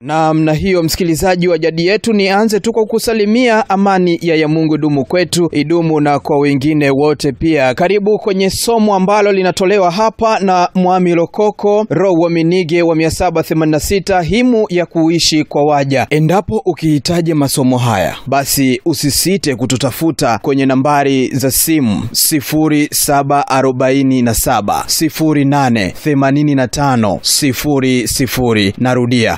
Namna hiyo, msikilizaji wa jadi yetu, nianze tu kwa kusalimia amani ya ya Mungu dumu kwetu, idumu na kwa wengine wote pia. Karibu kwenye somo ambalo linatolewa hapa na Mwami Lokoko Roho wa Minige wa 786 himu ya kuishi kwa waja. Endapo ukihitaji masomo haya, basi usisite kututafuta kwenye nambari za simu 0747 08 85 00. Narudia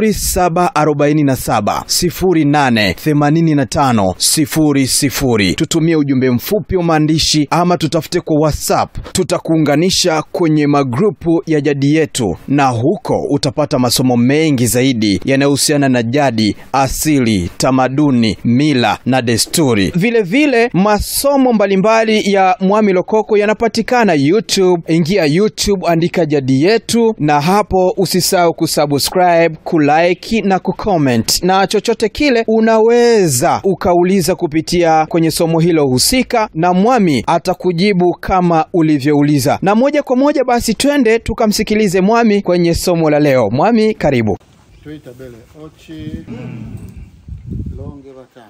0747 08 85 00. Tutumie ujumbe mfupi wa maandishi ama tutafute kwa WhatsApp, tutakuunganisha kwenye magrupu ya jadi yetu, na huko utapata masomo mengi zaidi yanayohusiana na jadi, asili, tamaduni, mila na desturi. Vile vile masomo mbalimbali ya Mwami Lokoko yanapatikana YouTube. Ingia YouTube, andika jadi yetu, na hapo usisahau kusubscribe, kulike na kucomment, na chochote kile unaweza ukauliza kupitia kwenye somo hilo husika, na Mwami atakujibu kama ulivyouliza. Na moja kwa moja basi twende tukamsikilize Mwami kwenye somo la leo. Mwami, karibu. Tuita bele ochi longe batano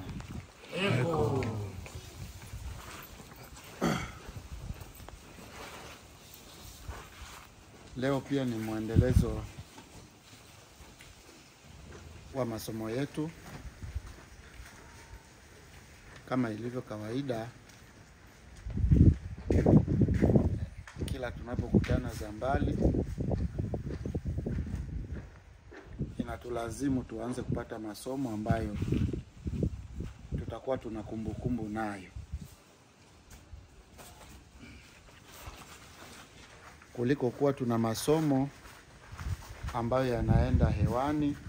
Leo pia ni mwendelezo wa masomo yetu kama ilivyo kawaida, kila tunapokutana Zambali inatulazimu tuanze kupata masomo ambayo tutakuwa tuna kumbukumbu nayo kuliko kuwa tuna masomo ambayo yanaenda hewani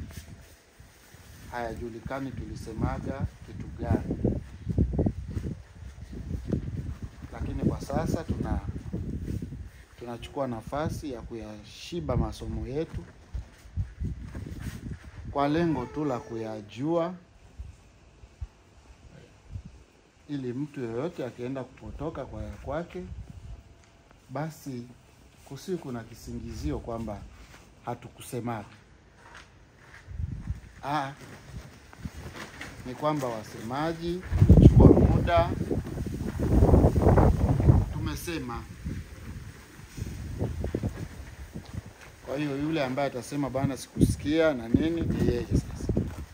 hayajulikani tulisemaga kitu gani. Lakini kwa sasa tuna tunachukua nafasi ya kuyashiba masomo yetu kwa lengo tu la kuyajua, ili mtu yeyote akienda kupotoka kwa ya kwake, basi kusiwe kuna kisingizio kwamba hatukusemaga. Ah, ni kwamba wasemaji tumechukua muda, tumesema. Kwa hiyo yule ambaye atasema bana, sikusikia na nini, ni yeye sasa.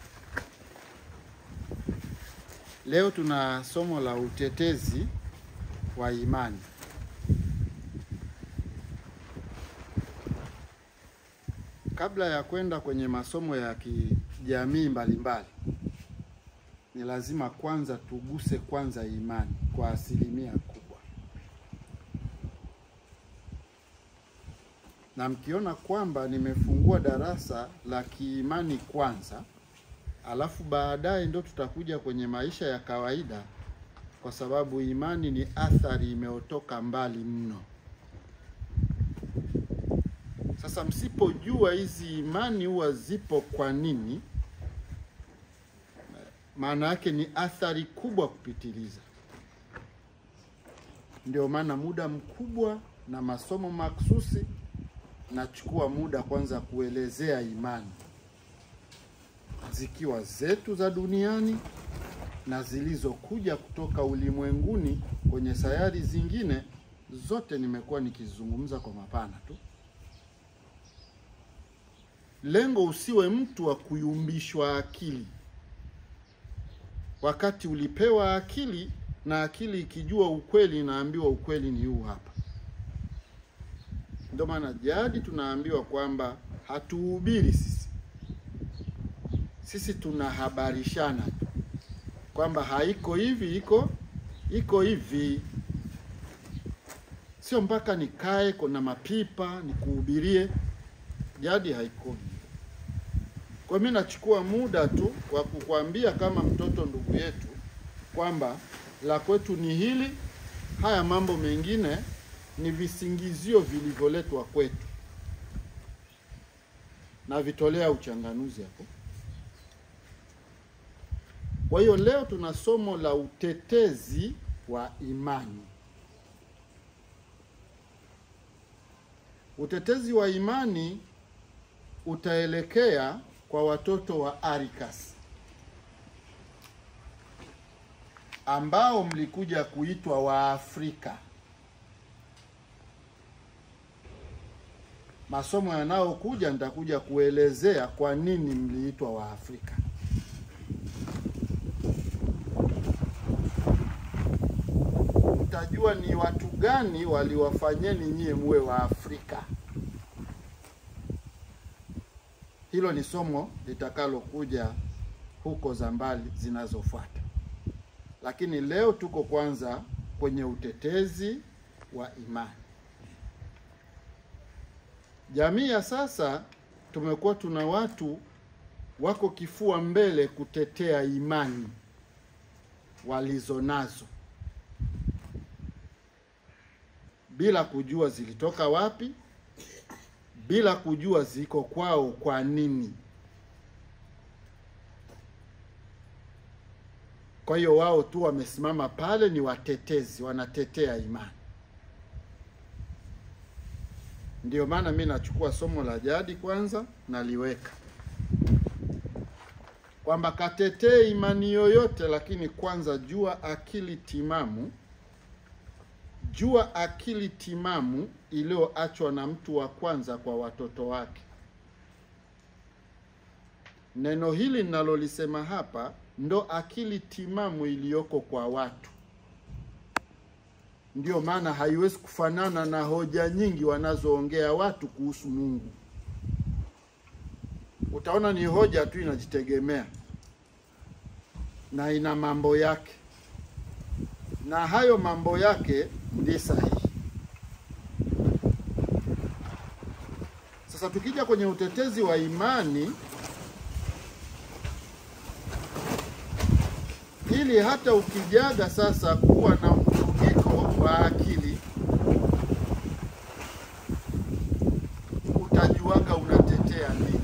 Leo tuna somo la utetezi wa imani. Kabla ya kwenda kwenye masomo ya kijamii mbalimbali, ni lazima kwanza tuguse kwanza imani kwa asilimia kubwa, na mkiona kwamba nimefungua darasa la kiimani kwanza, alafu baadaye ndo tutakuja kwenye maisha ya kawaida, kwa sababu imani ni athari imeotoka mbali mno. Sasa msipojua hizi imani huwa zipo kwa nini, maana yake ni athari kubwa kupitiliza. Ndio maana muda mkubwa na masomo maksusi nachukua muda kwanza kuelezea imani, zikiwa zetu za duniani na zilizokuja kutoka ulimwenguni kwenye sayari zingine, zote nimekuwa nikizungumza kwa mapana tu. Lengo usiwe mtu wa kuyumbishwa akili, wakati ulipewa akili na akili ikijua ukweli, inaambiwa ukweli ni huu hapa. Ndio maana jadi tunaambiwa kwamba hatuhubiri sisi, sisi tunahabarishana tu kwamba haiko hivi, iko iko hivi, sio mpaka nikae kuna mapipa nikuhubirie. Jadi haiko hivyo. Kwa mimi nachukua muda tu wa kukwambia kama mtoto ndugu yetu kwamba la kwetu ni hili, haya mambo mengine ni visingizio vilivyoletwa kwetu, na vitolea uchanganuzi hapo. Kwa hiyo leo tuna somo la utetezi wa imani. Utetezi wa imani utaelekea kwa watoto wa Arikas ambao mlikuja kuitwa Waafrika. Masomo yanayokuja nitakuja kuelezea kwa nini mliitwa Waafrika. Mtajua ni watu gani waliwafanyeni nyie muwe Waafrika. Hilo ni somo litakalokuja huko za mbali zinazofuata, lakini leo tuko kwanza kwenye utetezi wa imani. Jamii ya sasa tumekuwa tuna watu wako kifua mbele kutetea imani walizonazo bila kujua zilitoka wapi, bila kujua ziko kwao kwa nini. Kwa hiyo wao tu wamesimama pale, ni watetezi, wanatetea imani. Ndio maana mi nachukua somo la jadi kwanza, naliweka kwamba katetee imani yoyote, lakini kwanza jua akili timamu jua akili timamu iliyoachwa na mtu wa kwanza kwa watoto wake. Neno hili ninalolisema hapa ndo akili timamu iliyoko kwa watu. Ndiyo maana haiwezi kufanana na hoja nyingi wanazoongea watu kuhusu Mungu. Utaona ni hoja tu inajitegemea na ina mambo yake na hayo mambo yake ndi sahihi. Sasa tukija kwenye utetezi wa imani, ili hata ukijaga sasa kuwa na mvurugiko wa akili, utajuaga unatetea nini.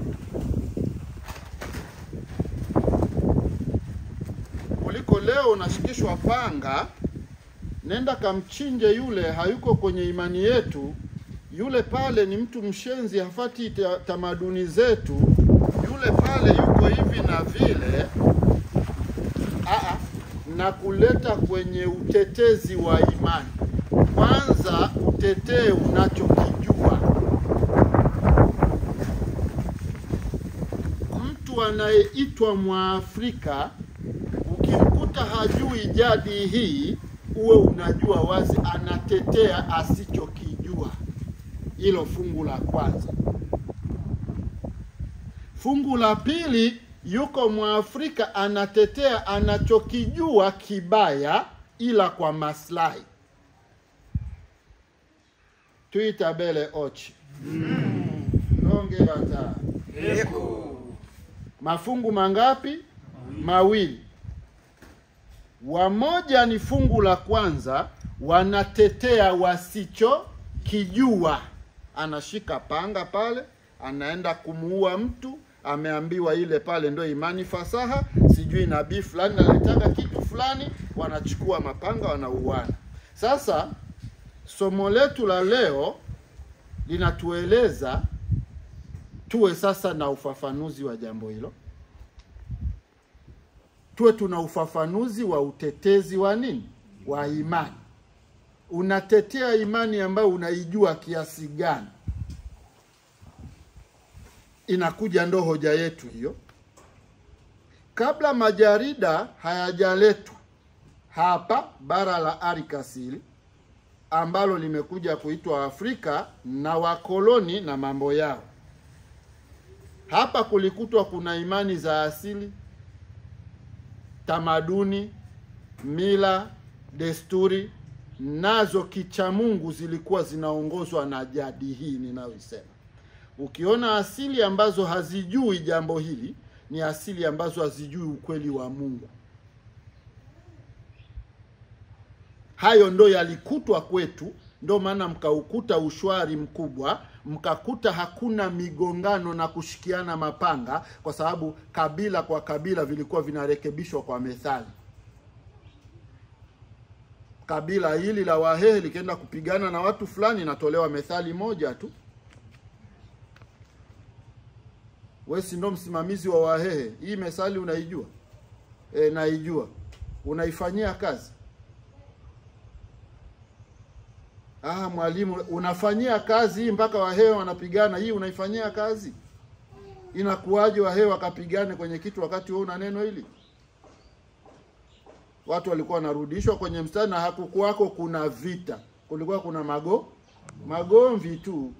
Kuliko leo unashikishwa panga nenda kamchinje yule, hayuko kwenye imani yetu. Yule pale ni mtu mshenzi, hafati ta, tamaduni zetu. Yule pale yuko hivi na vile. Aa, na kuleta kwenye utetezi wa imani. Kwanza utetee unachokijua. Mtu anayeitwa Mwafrika ukimkuta hajui jadi hii uwe unajua wazi anatetea asichokijua. Hilo fungu la kwanza. Fungu la pili, yuko Mwafrika anatetea anachokijua kibaya, ila kwa maslahi. Tuitabele ochi longe bata mafungu mangapi? Mawili. Wamoja ni fungu la kwanza, wanatetea wasichokijua. Anashika panga pale, anaenda kumuua mtu, ameambiwa ile pale ndo imani fasaha, sijui nabii fulani nalitaka kitu fulani, wanachukua mapanga wanauana. Sasa somo letu la leo linatueleza tuwe sasa na ufafanuzi wa jambo hilo tuwe tuna ufafanuzi wa utetezi wa nini, wa imani. Unatetea imani ambayo unaijua kiasi gani? Inakuja ndo hoja yetu hiyo. Kabla majarida hayajaletwa hapa bara la Arikasili ambalo limekuja kuitwa Afrika na wakoloni na mambo yao, hapa kulikutwa kuna imani za asili tamaduni, mila, desturi nazo kichamungu zilikuwa zinaongozwa na jadi hii ninayoisema. Ukiona asili ambazo hazijui jambo hili, ni asili ambazo hazijui ukweli wa Mungu. Hayo ndo yalikutwa kwetu, ndo maana mkaukuta ushwari mkubwa, mkakuta hakuna migongano na kushikiana mapanga, kwa sababu kabila kwa kabila vilikuwa vinarekebishwa kwa methali. Kabila hili la Wahehe likienda kupigana na watu fulani, inatolewa methali moja tu. we si ndo msimamizi wa Wahehe? Hii methali unaijua? E, naijua. Unaifanyia kazi? Ah, mwalimu, unafanyia kazi hii mpaka Wahehe wanapigana, hii unaifanyia kazi? Inakuwaje Wahehe wakapigane kwenye kitu wakati wewe una neno hili? Watu walikuwa wanarudishwa kwenye mstari na hakukuwako kuna vita, kulikuwa kuna mago magomvi tu.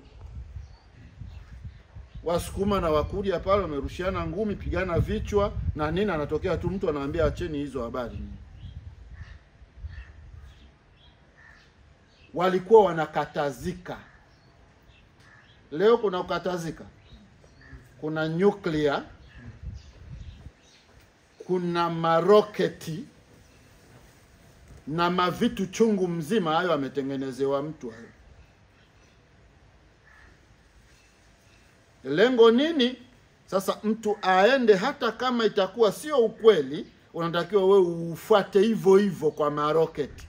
Wasukuma na Wakurya pale wamerushiana ngumi, pigana vichwa na nini, anatokea tu mtu anawaambia acheni hizo habari. Walikuwa wanakatazika. Leo kuna kukatazika, kuna nyuklia, kuna maroketi na mavitu chungu mzima, hayo ametengenezewa mtu hayo. Lengo nini? Sasa mtu aende, hata kama itakuwa sio ukweli, unatakiwa wewe ufuate hivyo hivyo kwa maroketi.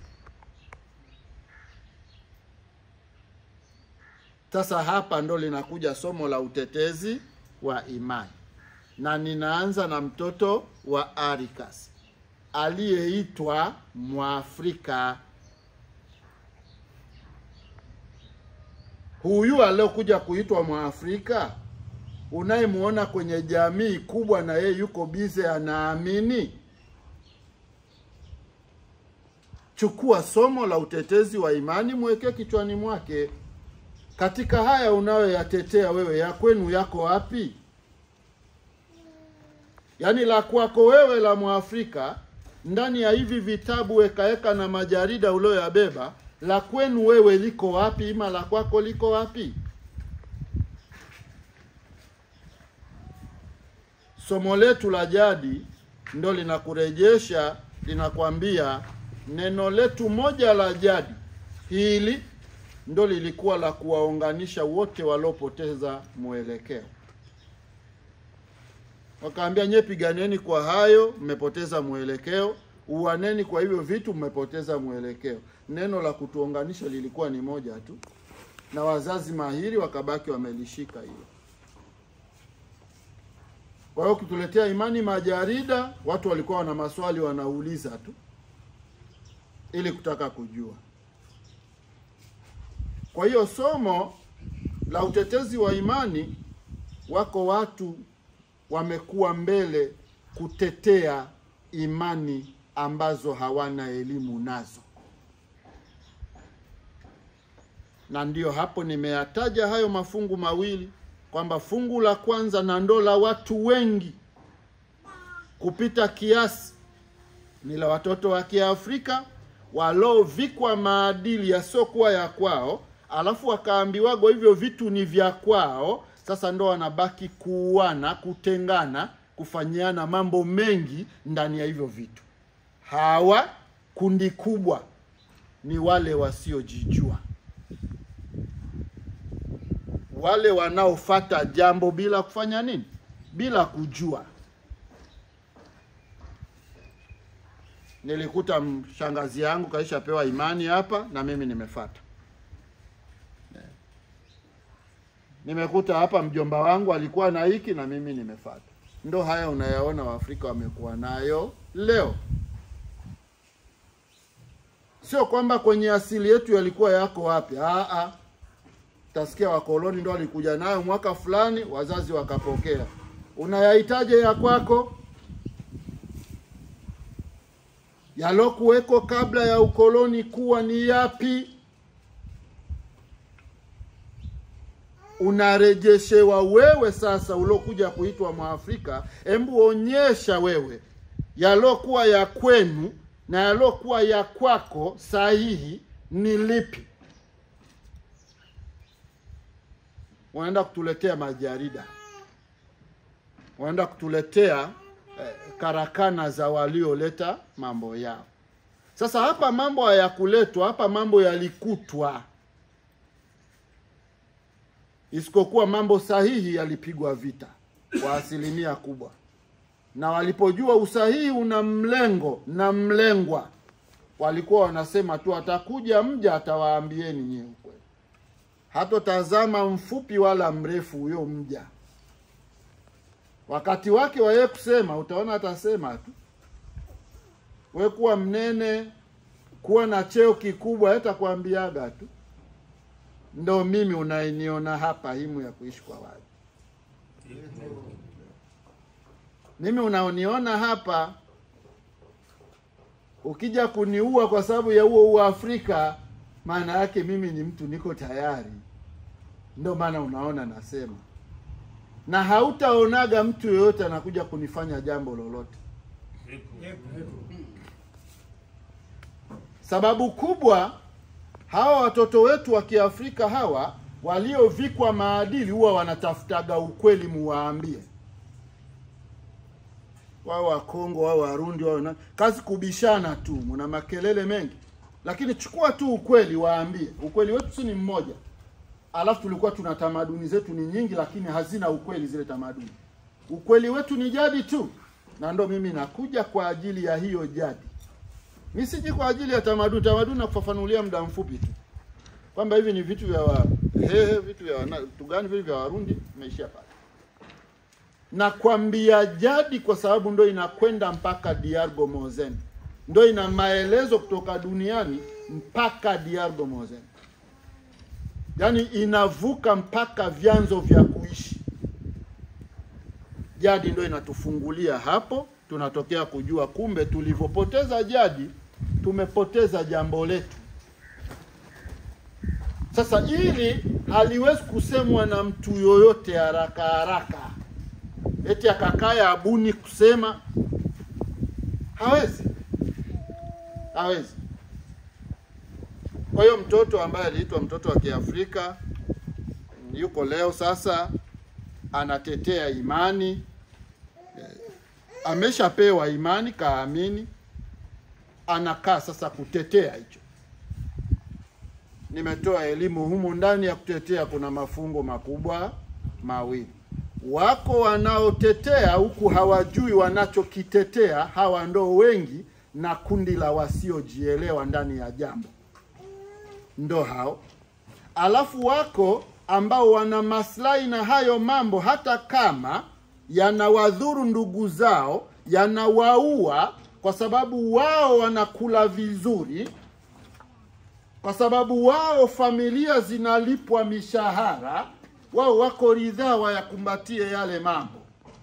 Sasa hapa ndo linakuja somo la utetezi wa imani, na ninaanza na mtoto wa Arikas aliyeitwa Mwafrika. Huyu aliokuja kuitwa Mwafrika unayemwona kwenye jamii kubwa, na yeye yuko bize, anaamini. Chukua somo la utetezi wa imani, mwekee kichwani mwake. Katika haya unayoyatetea wewe, ya kwenu yako wapi? Yaani la kwako wewe la Mwafrika ndani ya hivi vitabu wekaeka na majarida ulioyabeba, la kwenu wewe liko wapi? Ima la kwako liko wapi? Somo letu la jadi ndo linakurejesha, linakwambia neno letu moja la jadi hili ndo lilikuwa la kuwaunganisha wote waliopoteza mwelekeo. Wakaambia nye, piganeni kwa hayo, mmepoteza mwelekeo. Uaneni kwa hivyo vitu, mmepoteza mwelekeo. Neno la kutuunganisha lilikuwa ni moja tu, na wazazi mahiri wakabaki wamelishika hilo. Kwa hiyo ukituletea imani majarida, watu walikuwa wana maswali wanauliza tu ili kutaka kujua. Kwa hiyo somo la utetezi wa imani, wako watu wamekuwa mbele kutetea imani ambazo hawana elimu nazo, na ndiyo hapo nimeyataja hayo mafungu mawili kwamba fungu la kwanza na ndo la watu wengi kupita kiasi ni la watoto wa Kiafrika waliovikwa maadili yasiokuwa ya kwao, alafu wakaambiwago hivyo vitu ni vya kwao. Sasa ndo wanabaki kuuana, kutengana, kufanyiana mambo mengi ndani ya hivyo vitu. Hawa kundi kubwa ni wale wasiojijua, wale wanaofata jambo bila kufanya nini, bila kujua. Nilikuta shangazi yangu kaishapewa imani hapa na mimi nimefata. Nimekuta hapa mjomba wangu alikuwa na hiki na mimi nimefata. Ndo haya unayaona Waafrika wamekuwa nayo leo. Sio kwamba kwenye asili yetu yalikuwa yako wapi. Aa, tasikia wakoloni ndo walikuja nayo mwaka fulani, wazazi wakapokea. Unayahitaje ya kwako? Yalokuweko kabla ya ukoloni kuwa ni yapi? Unarejeshewa wewe sasa, uliokuja kuitwa Mwafrika. Embu onyesha wewe yalokuwa ya kwenu na yalokuwa ya kwako sahihi ni lipi? Wanaenda kutuletea majarida, wanaenda kutuletea eh, karakana za walioleta mambo yao. Sasa hapa mambo hayakuletwa hapa, mambo yalikutwa, isipokuwa mambo sahihi yalipigwa vita kwa asilimia kubwa, na walipojua usahihi una mlengo na mlengwa, walikuwa wanasema tu atakuja mja atawaambieni nyewe ukweli, hatotazama mfupi wala mrefu huyo mja wakati wake wa yeye kusema, utaona atasema tu. We kuwa mnene, kuwa na cheo kikubwa, hatakwambiaga tu. Ndo mimi unainiona hapa himu ya kuishi kwa watu. Mimi unaoniona hapa, ukija kuniua kwa sababu ya huo huo Afrika, maana yake mimi ni mtu niko tayari. Ndo maana unaona nasema, na hautaonaga mtu yoyote anakuja kunifanya jambo lolote. Sababu kubwa, hawa watoto wetu wa Kiafrika hawa waliovikwa maadili huwa wanatafutaga ukweli, muwaambie wao Wakongo wao Warundi wao na kazi kubishana tu, mna makelele mengi, lakini chukua tu ukweli, waambie ukweli wetu si ni mmoja. Alafu tulikuwa tuna tamaduni zetu ni nyingi, lakini hazina ukweli zile tamaduni. Ukweli wetu ni jadi tu, na ndo mimi nakuja kwa ajili ya hiyo jadi. Mi siji kwa ajili ya tamaduni. Tamaduni nakufafanulia muda mfupi tu kwamba hivi ni vitu vya Wahehe, vitu vya wana- vitu gani vile vya Warundi, imeishia pale. Nakwambia jadi kwa sababu ndo inakwenda mpaka DR Gomozen, ndo ina maelezo kutoka duniani mpaka DR Gomozen, yaani inavuka mpaka vyanzo vya kuishi. Jadi ndo inatufungulia hapo, tunatokea kujua kumbe tulivyopoteza jadi tumepoteza jambo letu. Sasa hili haliwezi kusemwa na mtu yoyote haraka haraka, eti akakaya abuni kusema, hawezi, hawezi. Kwa hiyo mtoto ambaye aliitwa mtoto wa Kiafrika yuko leo sasa anatetea imani, eh, ameshapewa imani, kaamini, anakaa sasa kutetea hicho. Nimetoa elimu humu ndani ya kutetea, kuna mafungo makubwa mawili. Wako wanaotetea huku hawajui wanachokitetea, hawa ndo wengi, na kundi la wasiojielewa ndani ya jambo, ndo hao. Alafu wako ambao wana maslahi na hayo mambo, hata kama yanawadhuru ndugu zao, yanawaua, kwa sababu wao wanakula vizuri, kwa sababu wao familia zinalipwa mishahara, wao wako ridhaa wayakumbatie yale mambo,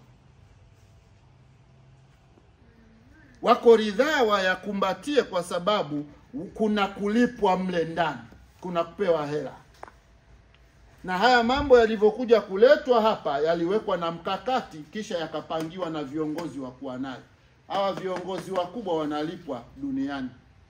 wako ridhaa wayakumbatie, kwa sababu kuna kulipwa mle ndani, kuna kupewa hela na haya mambo yalivyokuja kuletwa hapa yaliwekwa na mkakati, kisha yakapangiwa na viongozi wa kuwa nayo. Hawa viongozi wakubwa wanalipwa duniani,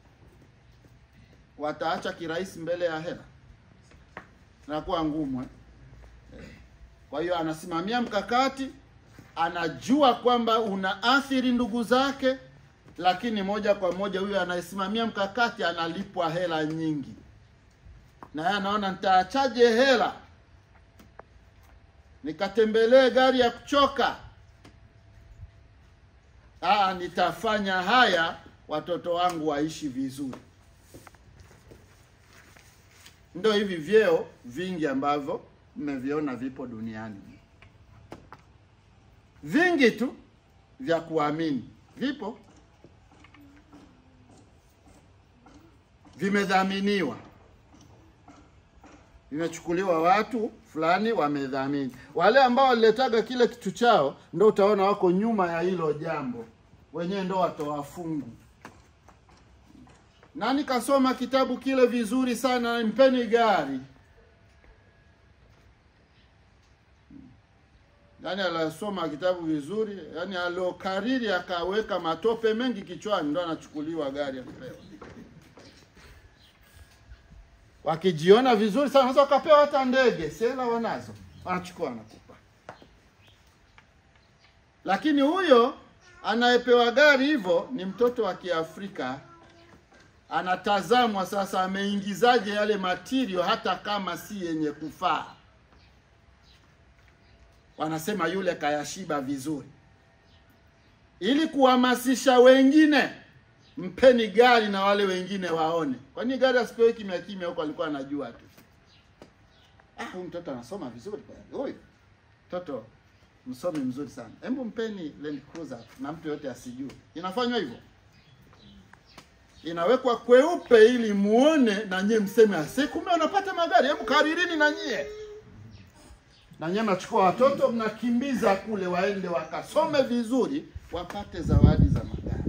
wataacha kirahisi mbele ya hela? Nakuwa ngumu eh? Eh. Kwa hiyo anasimamia mkakati, anajua kwamba unaathiri ndugu zake, lakini moja kwa moja huyo anayesimamia mkakati analipwa hela nyingi na yeye anaona nitaachaje hela nikatembelee gari ya kuchoka? Aa, nitafanya haya watoto wangu waishi vizuri. Ndio hivi vyeo vingi ambavyo mmeviona vipo duniani, vingi tu vya kuamini vipo, vimedhaminiwa vimechukuliwa watu fulani wamedhamini. Wale ambao waliletaga kile kitu chao, ndo utaona wako nyuma ya hilo jambo, wenyewe ndo watoa fungu. Nani kasoma kitabu kile vizuri sana, mpeni gari. Yaani alasoma kitabu vizuri, yaani aliokariri akaweka matope mengi kichwani, ndo anachukuliwa gari anapewa wakijiona vizuri sana sasa wakapewa hata ndege, sela wanazo, wanachukua wanakupa. Lakini huyo anayepewa gari hivyo ni mtoto wa Kiafrika, anatazamwa sasa, ameingizaje yale matirio hata kama si yenye kufaa. Wanasema yule kayashiba vizuri, ili kuhamasisha wengine mpeni gari na wale wengine waone. Kwa nini gari asipewe kimya kimya huko? Alikuwa anajua tu, ah, huyu mtoto anasoma vizuri kweli, huyu mtoto msomi mzuri sana. Hebu mpeni Land Cruiser na mtu yote asijue. Inafanywa hivyo, inawekwa kweupe ili muone na nyie mseme ase, kumbe wanapata magari. Hebu karirini na nyie, na nyie mnachukua watoto mnakimbiza kule, waende wakasome vizuri, wapate zawadi za magari.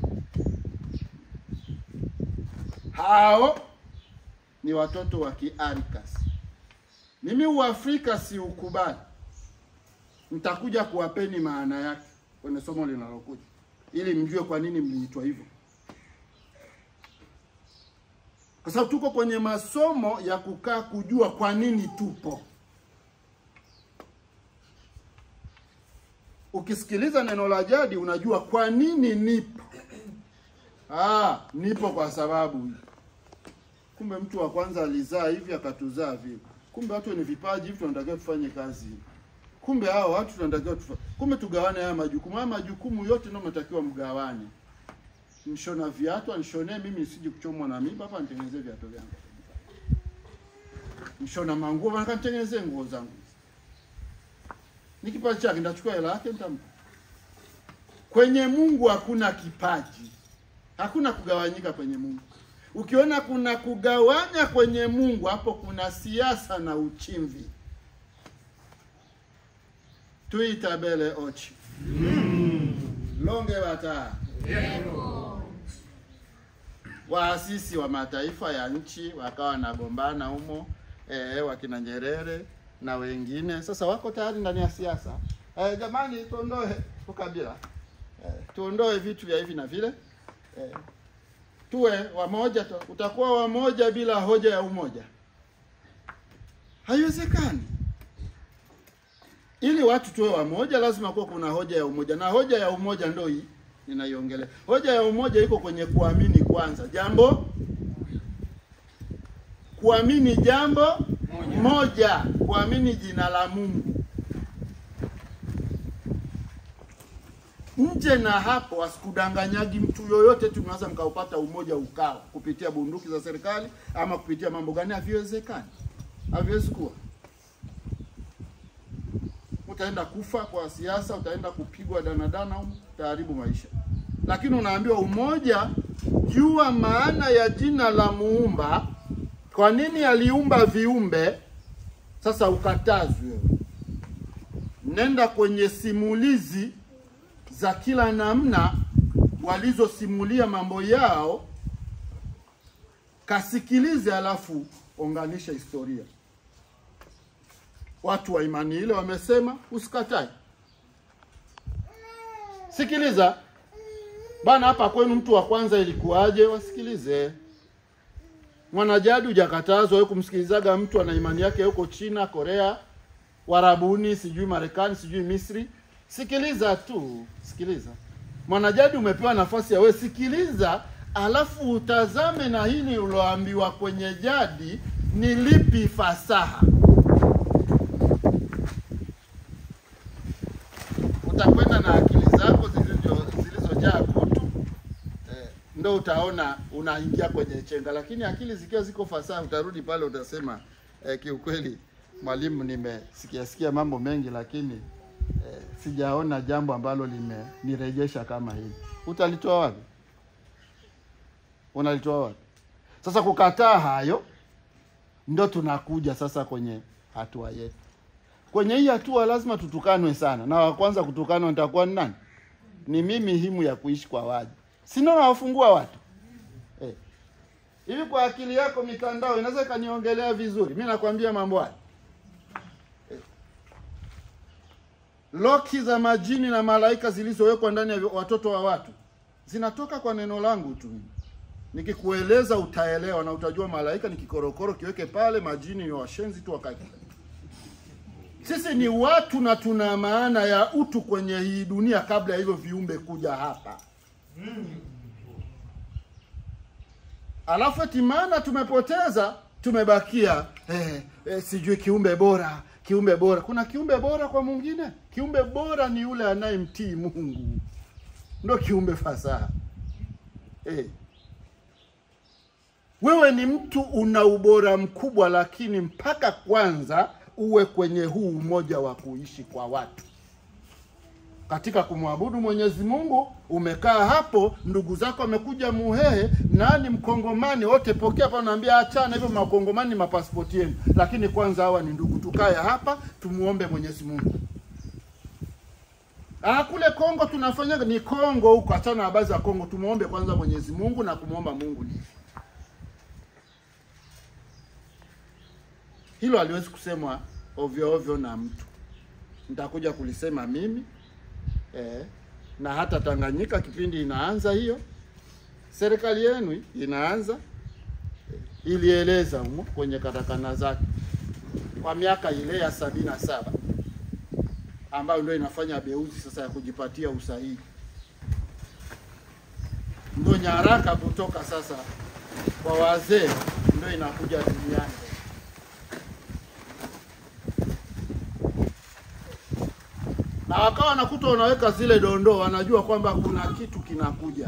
Hao ni watoto wa kiarikas. Mimi uafrika si ukubali, nitakuja kuwapeni maana yake kwenye somo linalokuja, ili mjue kwa nini mliitwa hivyo, kwa sababu tuko kwenye masomo ya kukaa kujua kwa nini tupo. Ukisikiliza neno la jadi unajua kwa nini nipo. Ah, nipo kwa sababu hii. Kumbe mtu wa kwanza alizaa hivi akatuzaa vile. Kumbe watu ni vipaji hivi tunatakiwa tufanye kazi hivi. Kumbe hao watu tunatakiwa tufa... Kumbe tugawane haya majukumu. Haya majukumu yote ndio mnatakiwa mgawane. Nishona viatu, anishonee mimi nisije kuchomwa na mimba hapa nitengenezee viatu vyangu. Nishona manguo, nataka nitengenezee nguo zangu. Ni kipaji chake, nitachukua hela yake nitampa. Kwenye Mungu hakuna kipaji. Hakuna kugawanyika kwenye Mungu. Ukiona kuna kugawanya kwenye Mungu, hapo kuna siasa na uchimvi. Tuitabele ochi longe bata waasisi wa mataifa ya nchi wakawa wanagombana humo, eh, wakina Nyerere na wengine. Sasa wako tayari ndani ya siasa. Eh, jamani, tuondoe ukabila, eh, tuondoe vitu vya hivi na vile eh, tuwe wamoja tu. Utakuwa wamoja bila hoja ya umoja, haiwezekani. Ili watu tuwe wamoja, lazima kuwa kuna hoja ya umoja, na hoja ya umoja ndio hii ninaiongelea. Hoja ya umoja iko kwenye kuamini kwanza, jambo kuamini jambo moja, moja kuamini jina la Mungu. Nje na hapo, asikudanganyagi mtu yoyote, tunaweza mkaupata umoja ukawa kupitia bunduki za serikali ama kupitia mambo gani? Haviwezekani, haviwezi kuwa. Utaenda kufa kwa siasa, utaenda kupigwa danadana, utaharibu maisha. Lakini unaambiwa umoja, jua maana ya jina la Muumba, kwa nini aliumba viumbe. Sasa ukatazwe, nenda kwenye simulizi za kila namna walizosimulia mambo yao, kasikilize, alafu unganisha historia. Watu wa imani ile wamesema, usikatae, sikiliza bana. Hapa kwenu mtu wa kwanza ilikuwaje? Wasikilize. Mwanajadi hujakatazwa wewe kumsikilizaga mtu ana imani yake huko China, Korea, Warabuni, sijui Marekani, sijui Misri. Sikiliza tu, sikiliza. Mwanajadi umepewa nafasi ya wewe, sikiliza, alafu utazame na hili uloambiwa kwenye jadi ni lipi fasaha. Utakwenda na akili zako zilizojaa kutu eh, ndo utaona unaingia kwenye chenga, lakini akili zikiwa ziko fasaha, utarudi pale utasema eh, kiukweli mwalimu, nimesikia sikia mambo mengi lakini eh, sijaona jambo ambalo limenirejesha kama hili. Utalitoa wapi? Unalitoa wapi? Sasa kukataa hayo, ndo tunakuja sasa kwenye hatua yetu. Kwenye hii hatua lazima tutukanwe sana, na wa kwanza kutukanwa nitakuwa ni nani? Ni mimi, himu ya kuishi kwa waji, sino nawafungua watu eh. Hivi kwa akili yako mitandao inaweza ikaniongelea vizuri? Mi nakwambia mambo haya eh. Loki za majini na malaika zilizowekwa ndani ya watoto wa watu zinatoka kwa neno langu tu. Nikikueleza utaelewa na utajua malaika ni kikorokoro, kiweke pale, majini ni washenzi tu wakati sisi ni watu na tuna maana ya utu kwenye hii dunia kabla ya hivyo viumbe kuja hapa. Alafu eti maana tumepoteza, tumebakia eh, eh, sijui kiumbe bora, kiumbe bora. Kuna kiumbe bora kwa mwingine? Kiumbe bora ni yule anayemtii Mungu, ndo kiumbe fasaha eh. Wewe ni mtu una ubora mkubwa, lakini mpaka kwanza uwe kwenye huu umoja wa kuishi kwa watu. katika kumwabudu Mwenyezi Mungu. Umekaa hapo, ndugu zako wamekuja Muhehe, nani Mkongomani, wote pokea hapa, naambia achana hivyo, Makongomani ni mapasipoti yenu, lakini kwanza hawa ni ndugu, tukae hapa tumuombe Mwenyezi Mungu. Ah, kule Kongo tunafanya ni Kongo huko, achana na habari za Kongo. Tumuombe kwanza Mwenyezi Mungu na kumwomba Mungu ni hilo, haliwezi kusemwa ovyo ovyo na mtu. Nitakuja kulisema mimi eh, na hata Tanganyika kipindi inaanza hiyo, serikali yenu inaanza eh, ilieleza humo kwenye katakana zake kwa miaka ile ya sabini na saba ambayo ndio inafanya beuzi sasa ya kujipatia usahihi, ndio nyaraka kutoka sasa kwa wazee ndio inakuja duniani. Na wakawa wanakuta wanaweka zile dondoo, wanajua kwamba kuna kitu kinakuja.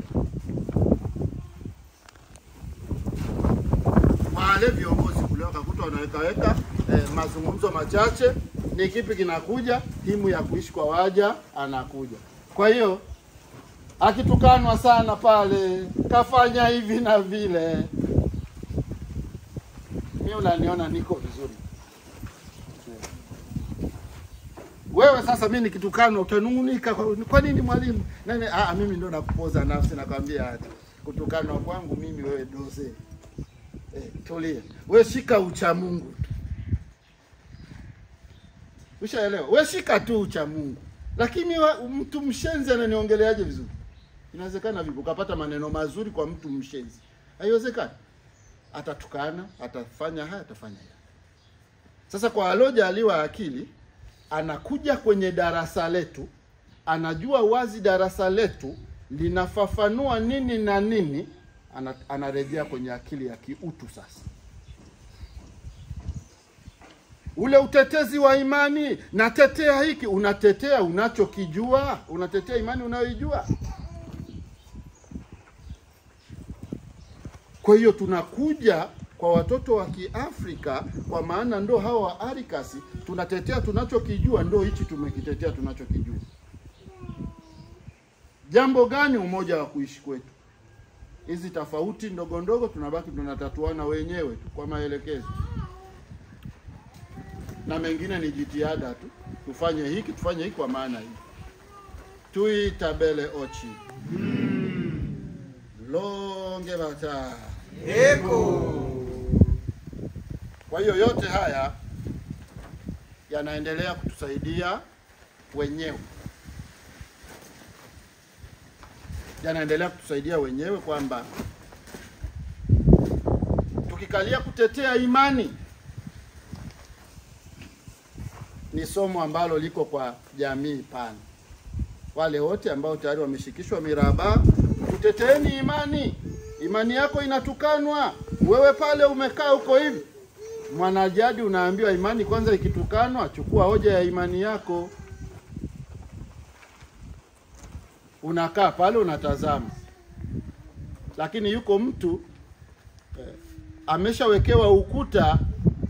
Wale viongozi kule wakakuta wanaweka weka eh, mazungumzo machache ni kipi kinakuja, timu ya kuishi kwa waja anakuja. Kwa hiyo akitukanwa sana pale, kafanya hivi na vile, mimi unaniona niko vizuri. Wewe sasa, mimi nikitukanwa utanung'unika, kwa kwa nini mwalimu? Nani? Ah, mimi ndo nakupoza nafsi, nakwambia hata kutukanwa kwangu mimi, wewe doze eh, tulia, wewe shika ucha Mungu tu Ushaelewa? We shika tu ucha Mungu. Lakini wa, mtu mshenzi ananiongeleaje vizuri? Inawezekana vipi ukapata maneno mazuri kwa mtu mshenzi? Haiwezekani. Atatukana, atafanya haya, atafanya haya. Sasa kwa alojaliwa akili, anakuja kwenye darasa letu, anajua wazi darasa letu linafafanua nini na nini, ana, anarejea kwenye akili ya kiutu sasa ule utetezi wa imani, natetea hiki, unatetea unachokijua, unatetea imani unayoijua. Kwa hiyo tunakuja kwa watoto wa Kiafrika, kwa maana ndo hawa wa Arikasi, tunatetea tunachokijua, ndo hichi tumekitetea tunachokijua. Jambo gani? Umoja wa kuishi kwetu. Hizi tofauti ndogo ndogo tunabaki tunatatuana wenyewe tu kwa maelekezo na mengine ni jitihada tu, tufanye hiki tufanye hiki kwa maana hii. Tui tabele ochi longe bata Eko. Kwa hiyo yote haya yanaendelea kutusaidia wenyewe, yanaendelea kutusaidia wenyewe kwamba tukikalia kutetea imani ni somo ambalo liko kwa jamii pana. Wale wote ambao tayari wameshikishwa miraba, tuteteeni imani. Imani yako inatukanwa, wewe pale umekaa huko hivi, mwanajadi unaambiwa imani kwanza ikitukanwa, chukua hoja ya imani yako. Unakaa pale unatazama, lakini yuko mtu eh, ameshawekewa ukuta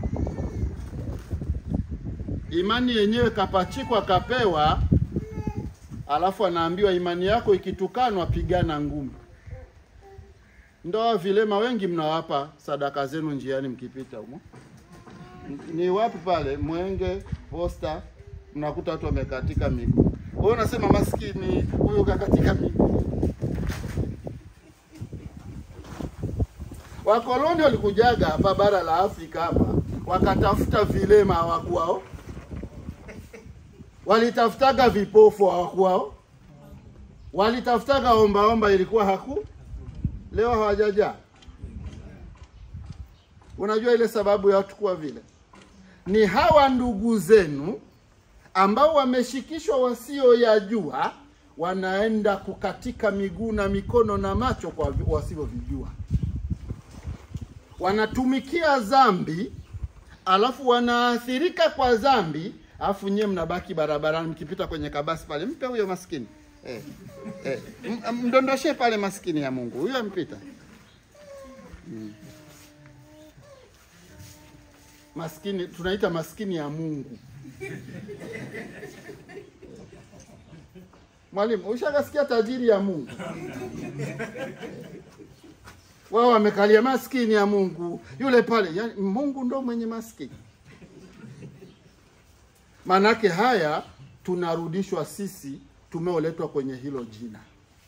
imani yenyewe kapachikwa kapewa, alafu anaambiwa imani yako ikitukanwa, pigana ngumi. Ndoa vilema wengi mnawapa sadaka zenu njiani mkipita humo, ni wapi pale Mwenge Posta, mnakuta watu wamekatika miguu. Wewe unasema maskini huyo kakatika miguu. Wakoloni walikujaga hapa bara la Afrika hapa, wakatafuta vilema hawakuwao walitafutaga vipofu hawakuwao, walitafutaga ombaomba ilikuwa haku, leo hawajajaa. Unajua ile sababu ya watu kuwa vile ni hawa ndugu zenu ambao wameshikishwa wasioyajua, wanaenda kukatika miguu na mikono na macho kwa wasivyovijua, wanatumikia dhambi, alafu wanaathirika kwa dhambi alafu nyewe mnabaki barabarani mkipita kwenye kabasi pale, mpe huyo maskini eh, eh, mdondoshe pale maskini ya Mungu huyo ampita. Hmm. Maskini tunaita maskini ya Mungu Mwalimu, ushakasikia tajiri ya Mungu? Wao wamekalia maskini ya Mungu yule pale, yani Mungu ndo mwenye maskini. Manake haya tunarudishwa sisi tumeoletwa kwenye hilo jina.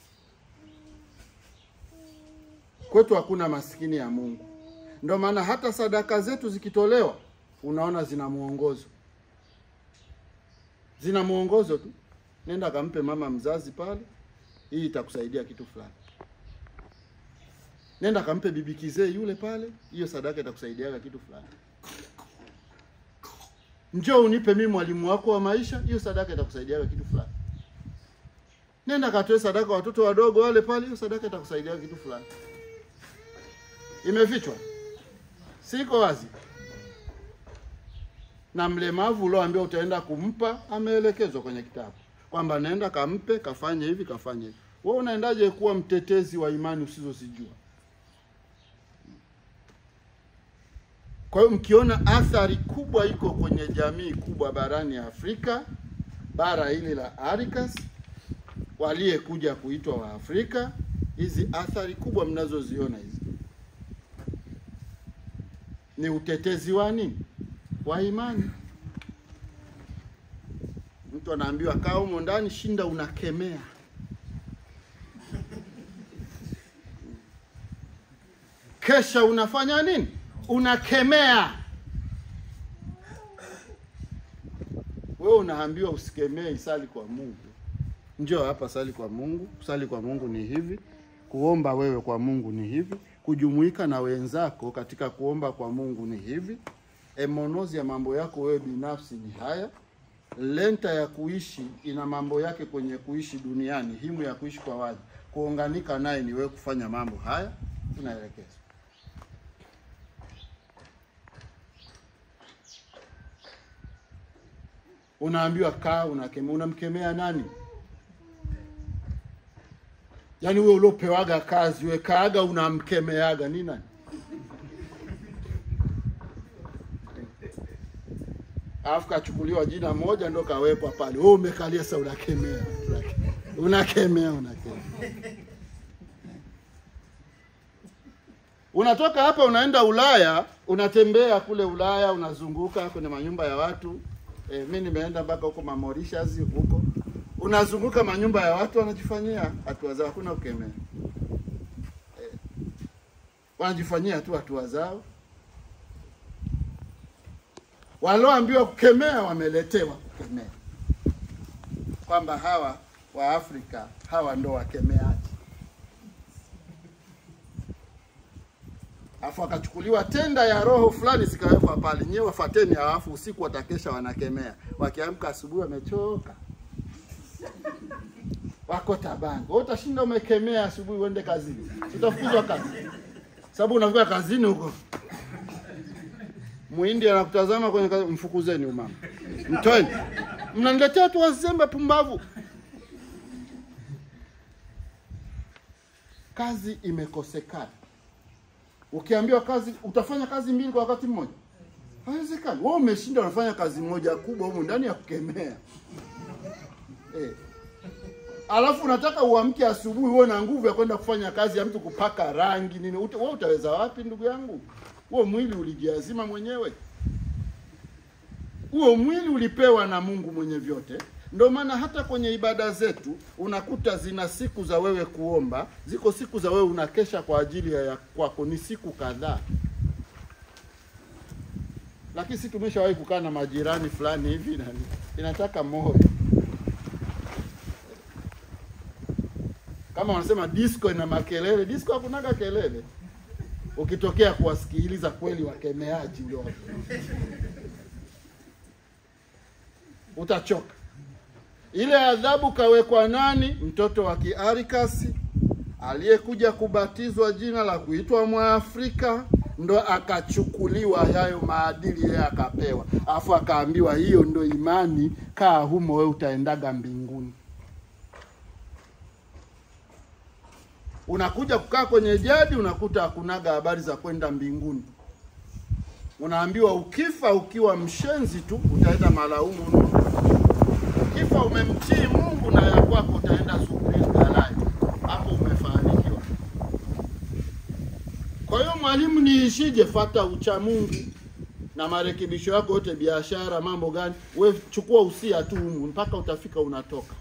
Kwetu hakuna maskini ya Mungu. Ndio maana hata sadaka zetu zikitolewa, unaona zina mwongozo, zina mwongozo tu. Nenda kampe mama mzazi pale, hii itakusaidia kitu fulani. Nenda kampe bibi kizee yule pale, hiyo sadaka itakusaidiaga kitu fulani. Njoo unipe mimi mwalimu wako wa maisha, hiyo sadaka itakusaidiaga kitu fulani. Nenda katoe sadaka watoto wadogo wale pale, hiyo sadaka itakusaidiaga kitu fulani. Imefichwa, siko wazi. Na mlemavu ulioambiwa utaenda kumpa, ameelekezwa kwenye kitabu kwamba nenda kampe, kafanye hivi, kafanye hivi. Wewe unaendaje kuwa mtetezi wa imani usizozijua? Kwa hiyo mkiona athari kubwa iko kwenye jamii kubwa barani Afrika, bara hili la Arikas, waliyekuja kuitwa wa Afrika, hizi athari kubwa mnazoziona hizi ni utetezi wa nini? Wa imani. Mtu anaambiwa kaa humo ndani, shinda unakemea. Kesha unafanya nini? Unakemea. Wewe unaambiwa usikemee, isali kwa Mungu. Njoo hapa, sali kwa Mungu. Kusali kwa Mungu ni hivi, kuomba wewe kwa Mungu ni hivi, kujumuika na wenzako katika kuomba kwa Mungu ni hivi, emonozi ya mambo yako wewe binafsi ni haya, lenta ya kuishi ina mambo yake kwenye kuishi duniani, himu ya kuishi kwa waja, kuunganika naye ni wewe kufanya mambo haya, tunaelekeza unaambiwa kaa, unakemea. Unamkemea nani? Yaani wewe uliopewaga kazi we kaaga, unamkemeaga ni nani? Alafu kachukuliwa jina moja ndo kawekwa pale, wewe umekalia sasa, unakemea unakemea unakemea. Unatoka hapa unaenda Ulaya, unatembea kule Ulaya, unazunguka kwenye manyumba ya watu E, mi nimeenda mpaka huko Mauritius huko, unazunguka manyumba ya watu wanajifanyia hatua zao, hakuna ukemea e, wanajifanyia tu hatua zao. Walioambiwa kukemea wameletewa kukemea, kwamba hawa wa Afrika hawa ndo wakemeaji, afu akachukuliwa tenda ya roho fulani zikawekwa pale, nyewe wafateni, halafu usiku watakesha wanakemea, wakiamka asubuhi wamechoka, wako tabango. Wewe utashinda umekemea asubuhi, uende kazini, utafukuzwa kazi, sababu unafika kazini huko muhindi anakutazama kwenye kazi, mfukuzeni umama, mtoeni, mnaniletea watu wazembe pumbavu. Kazi imekosekana. Ukiambiwa kazi utafanya kazi mbili kwa wakati mmoja, haiwezekani. Wewe umeshinda unafanya kazi moja kubwa humu ndani ya kukemea eh. Alafu unataka uamke asubuhi uwe na nguvu ya kwenda kufanya kazi ya mtu kupaka rangi nini, uta, wewe utaweza wapi ndugu yangu? Huo mwili ulijiazima mwenyewe, huo mwili ulipewa na Mungu mwenye vyote. Ndio maana hata kwenye ibada zetu unakuta zina siku za wewe kuomba, ziko siku za wewe unakesha kwa ajili ya kwako, ni siku kadhaa. Lakini si tumeshawahi kukaa na majirani fulani hivi na inataka moyo kama wanasema disco ina makelele. Disco hakunaga kelele, ukitokea kuwasikiliza kweli wakemeaji ndio utachoka. Ile adhabu kawekwa nani? Mtoto wa Kiarikasi aliyekuja kubatizwa jina la kuitwa Mwafrika, ndo akachukuliwa hayo maadili yeye akapewa, afu akaambiwa hiyo ndo imani, kaa humo, we utaendaga mbinguni. Unakuja kukaa kwenye jadi, unakuta hakunaga habari za kwenda mbinguni. Unaambiwa ukifa ukiwa mshenzi tu utaenda malaumu. Ukifa umemtii Mungu na ya kwako utaenda mwalimu, niishije? Fata ucha Mungu na marekebisho yako yote, biashara, mambo gani, we chukua usia tu humu mpaka utafika unatoka.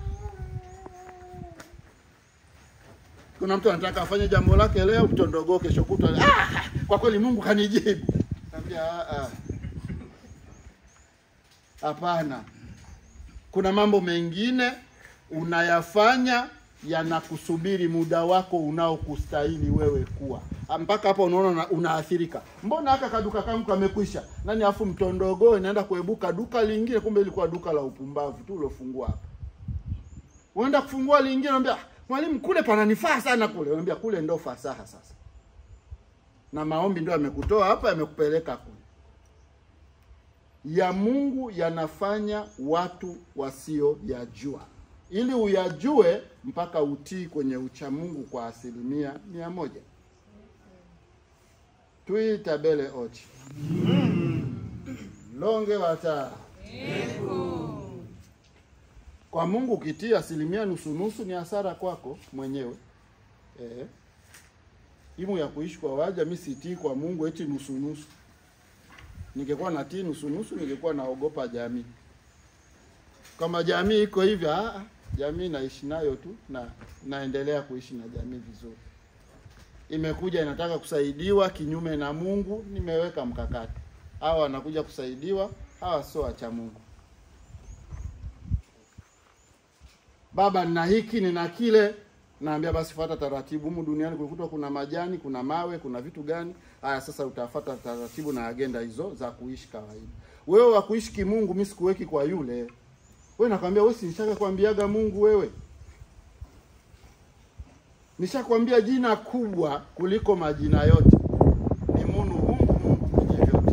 Kuna mtu anataka afanye jambo lake leo, mtondogoo kesho kutwa, ah, kwa kweli Mungu kanijibu. Naambia ah, ah. Hapana, kuna mambo mengine unayafanya yanakusubiri muda wako unaokustahili wewe kuwa mpaka hapa unaona una- unaathirika. Mbona haka kaduka kangu kamekwisha nani, afu mtondogoo inaenda kuebuka duka lingine, kumbe ilikuwa duka la upumbavu tu ulofungua hapa. Unaenda kufungua lingine, unambia "Ah, mwalimu, kule pananifaa sana kule. Unambia kule ndo fasaha sasa, na maombi ndio yamekutoa hapa, yamekupeleka kule ya Mungu yanafanya watu wasioyajua, ili uyajue mpaka utii kwenye ucha Mungu kwa asilimia mia moja. Tuitabele ochi longe wata kwa Mungu ukitii asilimia nusu nusu ni hasara kwako mwenyewe eh. Imu ya kuishi kwa waja, mi sitii kwa Mungu eti nusu nusu ningekuwa natii nusu nusu, ningekuwa naogopa jamii. Kama jamii iko hivyo, ah, ah, jamii naishi nayo tu na naendelea kuishi na jamii vizuri. Imekuja inataka kusaidiwa kinyume na Mungu, nimeweka mkakati. Hawa wanakuja kusaidiwa, hawa sio wacha Mungu. Baba, nina hiki nina kile, naambia basi fuata taratibu. Humu duniani kulikuta kuna majani, kuna mawe, kuna vitu gani? Haya, sasa utafuata taratibu na agenda hizo za kuishi kawaida. Wewe wa kuishi kimungu, mimi sikuweki kwa yule. Wewe nakwambia wewe, si nishaka kwambiaga Mungu wewe. Nishakwambia jina kubwa kuliko majina yote ni Munu Mungu, Mungu mwenye vyote.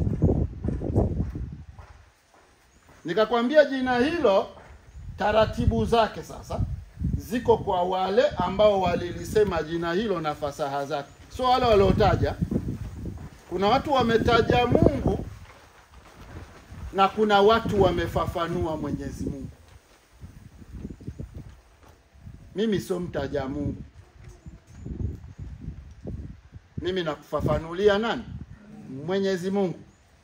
Nikakwambia jina hilo, taratibu zake sasa ziko kwa wale ambao walilisema jina hilo na fasaha zake, sio wale waliotaja. Kuna watu wametaja Mungu na kuna watu wamefafanua Mwenyezi Mungu. Mimi sio mtaja Mungu, mimi nakufafanulia nani? Mwenyezi Mungu.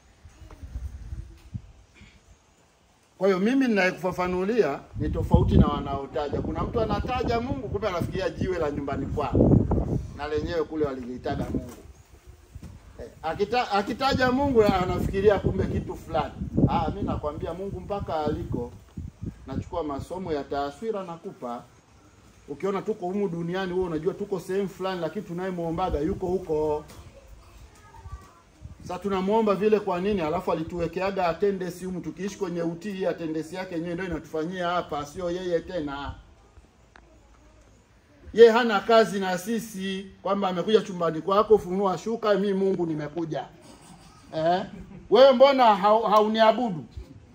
Kwa hiyo mimi ninayekufafanulia ni tofauti na wanaotaja. Kuna mtu anataja Mungu, kumbe anafikiria jiwe la nyumbani kwao, na lenyewe kule walilitaga Mungu. Eh, akita, akitaja Mungu anafikiria kumbe kitu fulani. Ah, mimi nakwambia Mungu mpaka aliko. Nachukua masomo ya taswira nakupa. Ukiona tuko humu duniani, wewe unajua tuko sehemu fulani, lakini tunayemwombaga yuko huko. Sasa tunamwomba vile kwa nini? Alafu alituwekeaga attendance humu, tukiishi kwenye utii, hii attendance yake yenyewe ndio inatufanyia hapa, sio yeye tena. Ye hana kazi na sisi kwamba amekuja chumbani kwako, funua shuka, mi Mungu nimekuja. Eh? Wewe mbona hau- hauniabudu?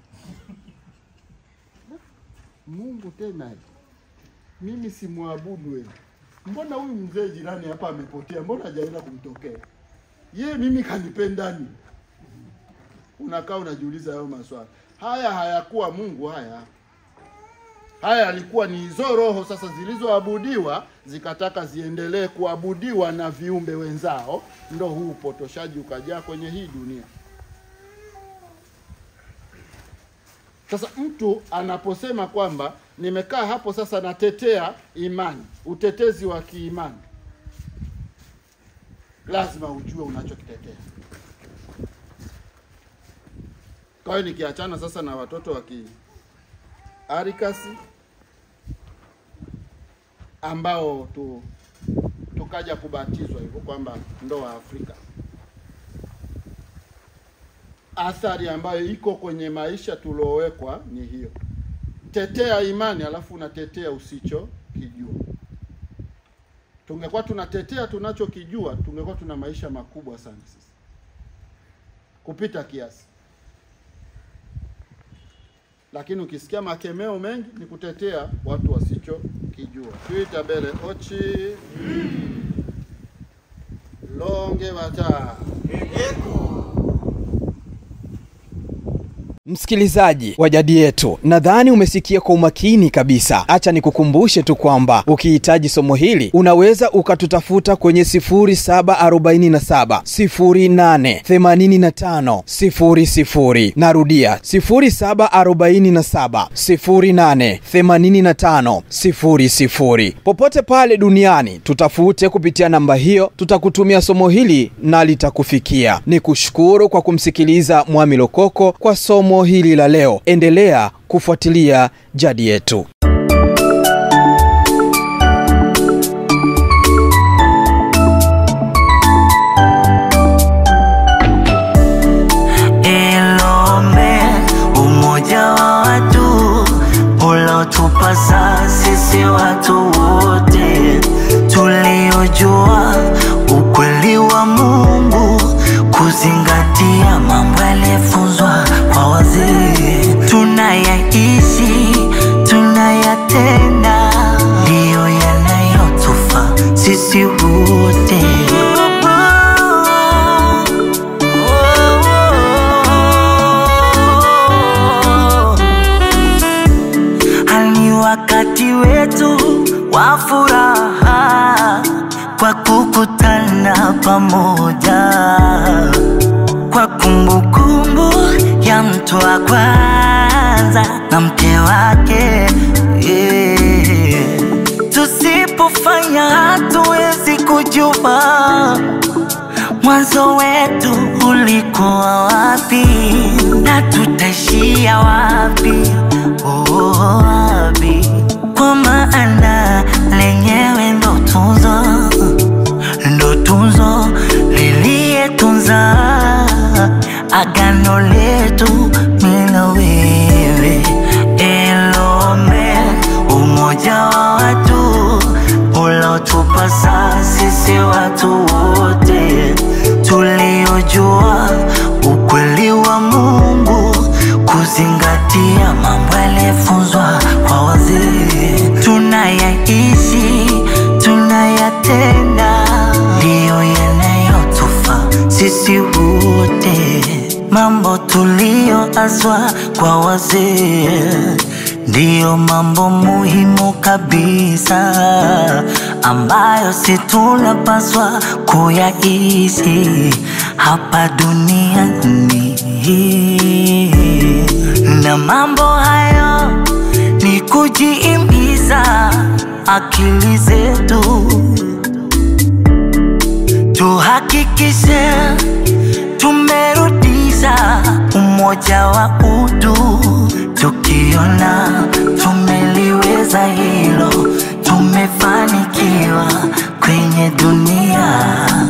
Mungu tena mimi simwabudu wewe. Mbona huyu mzee jirani hapa amepotea? Mbona hajaenda kumtokea? Ye mimi kanipendani. Unakaa unajiuliza hayo maswali. Haya hayakuwa Mungu haya. Haya yalikuwa ni hizo roho sasa zilizoabudiwa zikataka ziendelee kuabudiwa na viumbe wenzao, ndo huu upotoshaji ukajaa kwenye hii dunia. Sasa mtu anaposema kwamba nimekaa hapo sasa natetea imani, utetezi wa kiimani, lazima ujue unachokitetea. Kwa hiyo nikiachana sasa na watoto wa kiarikasi ambao tu tukaja kubatizwa hivyo kwamba ndo wa Afrika, athari ambayo iko kwenye maisha tuliowekwa ni hiyo. Tetea imani, alafu unatetea usichokijua. Tungekuwa tunatetea tunachokijua, tungekuwa tuna maisha makubwa sana sisi kupita kiasi. Lakini ukisikia makemeo mengi ni kutetea watu wasichokijua. Tuita bele ochi longe wata Msikilizaji wa jadi yetu, nadhani umesikia kwa umakini kabisa. Acha nikukumbushe tu kwamba ukihitaji somo hili unaweza ukatutafuta kwenye 0747 08 85 00. Narudia 0747 08 85 00. Popote pale duniani tutafute kupitia namba hiyo, tutakutumia somo hili na litakufikia. Ni kushukuru kwa kumsikiliza Mwami Lokoko kwa somo hili la leo. Endelea kufuatilia jadi yetu. Ilome, umoja wa watu ulotupasa sisi watu wote tuliojua ukweli wa Mungu, kuzingatia mambo yaliyofunzwa kwa wazee, tunayaishi tunayatenda, ndiyo yanayotufaa sisi wote. Hali wakati wetu wa furaha kwa kukutana pamoja, kwa kumbukumbu ya mtu wa kwanza na mke wake yeah. Tusipofanya hatuwezi kujua mwanzo wetu ulikuwa wapi na tutaishia wapi, oh, wapi? Kwa maana lenyewe ndo tunzo, ndo tunzo liliyetunza agano letu mimi na wewe. Elome, umoja wa watu ulotupasa sisi watu wote tuliojua ukweli wa Mungu, kuzingatia mambo yaliyofunzwa kwa wazee, tunayaishi tunayatenda, ndiyo yanayotufaa sisi wote, mambo tuliyoazwa kwa wazee ndiyo mambo muhimu kabisa ambayo si tunapaswa kuyaishi hapa duniani, na mambo hayo ni kujiimiza akili zetu, tuhakikishe tumerudisha umoja wa utu, tukiona tumeliweza hilo, tumefanikiwa kwenye dunia,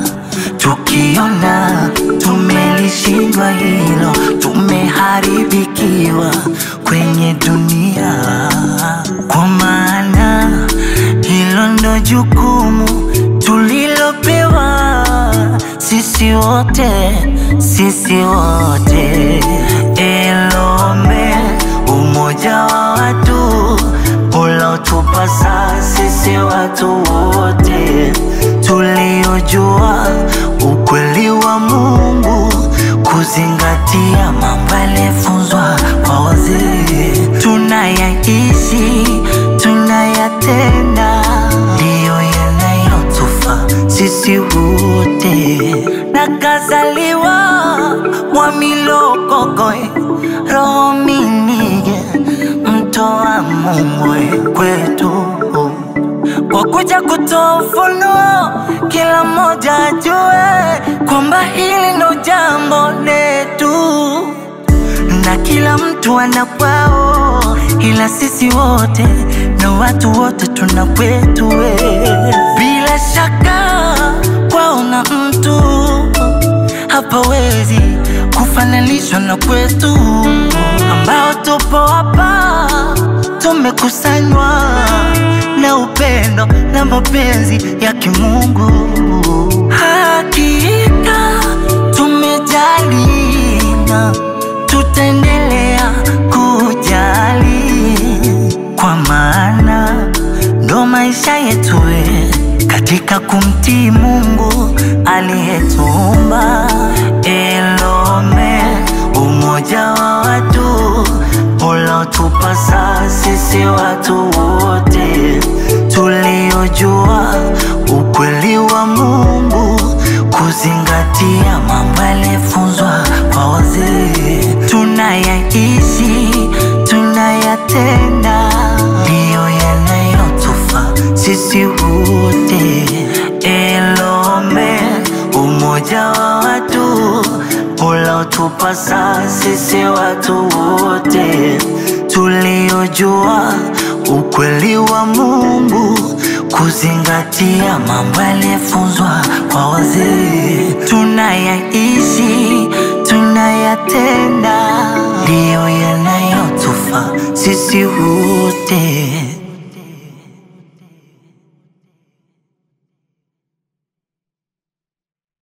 tukiona tumelishindwa hilo, tumeharibikiwa kwenye dunia, kwa maana hilo ndo jukumu tulilopewa sisi wote, sisi wote. Elome, umoja wa watu ulotupasa sisi watu wote tuliojua ukweli wa Mungu, kuzingatia mambo yaliyofunzwa kwa wazee, tunayaishi tunayatenda, ndiyo yanayotufaa sisi wote. Nakazaliwa Mwamilokokoe, roho minige, mtoa Mungu kwetu kwa kuja kutoa ufunuo, kila mmoja ajue kwamba hili ndo jambo letu, na kila mtu ana kwao, ila sisi wote na watu wote tuna kwetu we. Bila shaka kwao na mtu hapawezi kufananishwa na kwetu, ambao tupo hapa tumekusanywa na upendo na mapenzi ya kimungu. Hakika tumejali na tutaendelea kujali, kwa maana ndo maisha yetu we, katika kumtii Mungu aliyetuumba. Elome umoja umoja wa watu unaotupasa sisi watu wote tuliojua ukweli wa Mungu, kuzingatia mambo yaliyofunzwa kwa wazee, tunayaishi tunayatenda, ndiyo yanayotufaa sisi wote. Elome, umoja wa watu unaotupasa sisi watu wote tuliojua ukweli wa Mungu, kuzingatia mambo yaliyofunzwa kwa wazee, tunayaishi tunayatenda, ndiyo yanayotufaa sisi wote.